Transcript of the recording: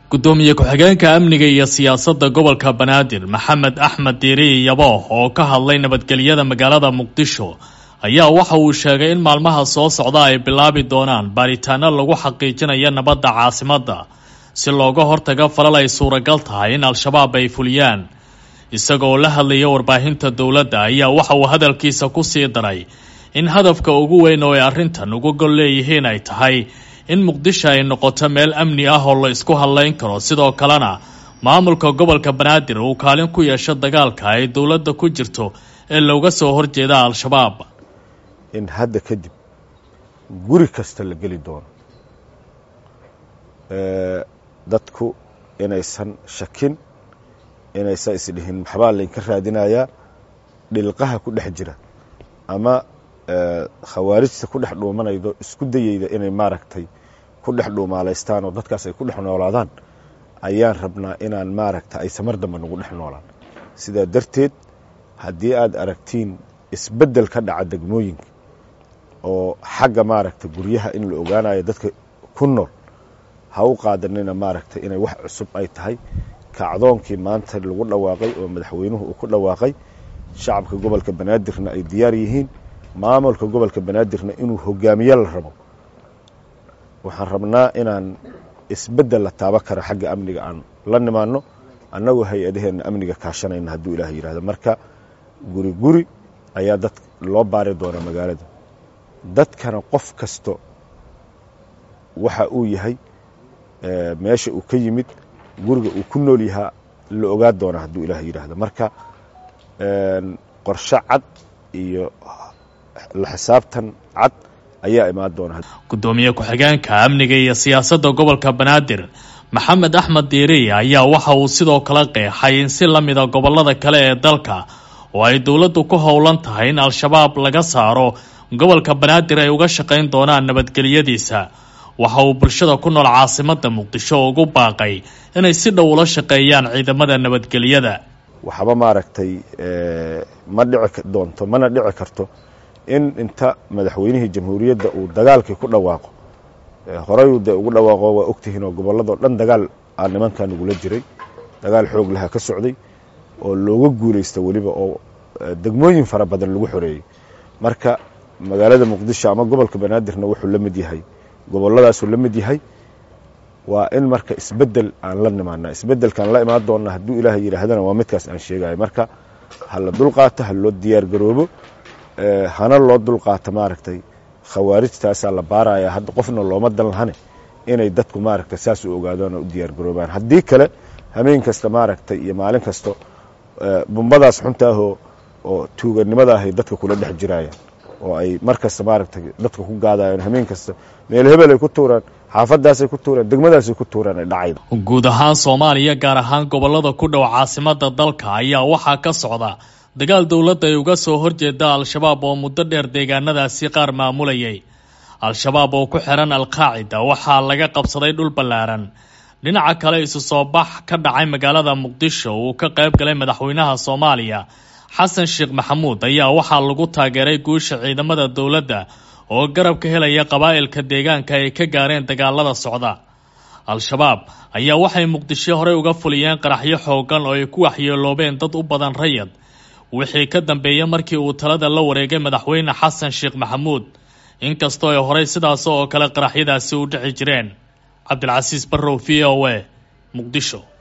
gudoomiye ku-xigeenka amniga iyo siyaasadda gobolka banaadir maxamed axmed diiri yabooh oo ka hadlay nabadgelyada magaalada muqdisho ayaa waxa uu sheegay in maalmaha soo socda ay bilaabi doonaan baaritaano lagu xaqiijinayo nabadda caasimadda si looga hortaga falal ay suuragal tahay in al-shabaab ay fuliyaan isagoo la hadlaya warbaahinta dowladda ayaa waxa uu hadalkiisa ku sii daray in hadafka ugu weyn oo ay arrintan uga gol leeyihiin ay tahay in muqdisho ay noqoto meel amni ah oo la isku hadlayn karo sidoo kalena maamulka gobolka banaadir uu kaalin ku yeesho dagaalka ay dowladda ku jirto ee looga soo horjeeda al-shabaab in hadda kadib guri kasta la geli doono dadku inaysan shakin inaysan isdhihin maxbaa laynka raadinayaa dhilqaha ku dhex jira ama khawaarijta ku dhex dhuumanaydo isku dayeyda inay maaragtay ku dhex dhuumaalaystaan oo dadkaas ay ku dhex noolaadaan ayaan rabnaa inaan maaragta ay samar dambe nagu dhex noolaan sidaa darteed haddii aad aragtiin isbeddel ka dhaca degmooyinka oo xagga maaragta guryaha in la ogaanayo dadka ku nool ha u qaadanina maaragta inay wax cusub ay tahay kacdoonkii maanta lagu dhawaaqay oo madaxweynuhu uu ku dhawaaqay shacabka gobolka banaadirna ay diyaar yihiin maamulka gobolka banaadirna inuu hogaamiye la rabo waxaan rabnaa inaan isbeddel la taaba kara xagga amniga aan la nimaano annagoo hay-adaheenna amniga kaashanayna hadduu ilaah yidhahdo marka guri guri ayaa dad loo baari doonaa magaalada dadkana qof kasto waxa uu yahay meesha uu ka yimid guriga uu ku nool yahaa la ogaa doonaa hadduu ilaah yidhaahdo marka qorshe cad iyo la xisaabtan cad ayaa imaan doona gudoomiye ku-xigeenka amniga iyo siyaasadda gobolka banaadir maxamed axmed diiri ayaa waxa uu sidoo kale qeexay in si la mida gobolada kale ee dalka oo ay dowladdu ku howlan tahay in al-shabaab laga saaro gobolka banaadir ay uga shaqayn doonaan nabadgelyadiisa waxa uu bulshada ku nool caasimadda muqdisho ugu baaqay inay si dhow ula shaqeeyaan ciidamada nabadgelyada waxba maaragtay ma dhici doonto mana dhici karto in inta madaxweynihii jamhuuriyadda uu dagaalkii ku dhawaaqo horeyuu dee ugu dhawaaqo waa ogtihiin oo gobolladoo dhan dagaal aa nimankan ugula jiray dagaal xoog laha ka socday oo looga guulaysta weliba oo degmooyin fara badan lagu xoreeyey marka magaalada muqdisho ama gobolka banaadirna wuxuu la mid yahay goboladaasuu la mid yahay waa in marka isbeddel aan la nimaana isbeddelkaan la imaan doonna hadduu ilaah yidhaahdana waa midkaas aan sheegayo marka ha la dulqaato ha loo diyaargaroobo hana loo dulqaato maaragtay khawaarijtaasaa la baaraya hadda qofna looma dan lahane inay dadku maaragtay saas u ogaadaan oo u diyaargaroobaan haddii kale hameen kasta maaragtay iyo maalin kasta bumbadaas xuntaahoo oo tuuganimada ahay dadka kula dhex jirayaan oo ay mar kasta maaragtay dadka ku gaadayaan hameen kasta meel hebel ay ku tuuraan xaafadaasay ku tuuraan degmadaasay ku tuuraan ay dhacayda guud ahaan soomaaliya gaar ahaan gobolada ku dhow caasimada dalka ayaa waxaa ka socda dagaal dowladda ay uga soo horjeeda al-shabaab oo muddo dheer deegaanadaasi qaar maamulayay al-shabaab oo ku xiran al-qaacida waxaa laga qabsaday dhul ballaaran dhinaca kale isu soo bax ka dhacay magaalada muqdisho uu ka qayb galay madaxweynaha soomaaliya xasan sheekh maxamuud ayaa waxaa lagu taageeray guusha ciidamada dowladda oo garab ka helaya qabaa'ilka deegaanka ay ka gaareen dagaalada socda al-shabaab ayaa waxay muqdisho horey uga fuliyeen qaraxyo xoogan oo ay ku waxyeeloobeen dad u badan rayad wixii ka dambeeyey markii uu talada la wareegay madaxweyne xasan sheekh maxamuud inkastoo ay horey sidaas oo kale qaraxyadaasi u dhici jireen cabdilcasiis barrow v o a muqdisho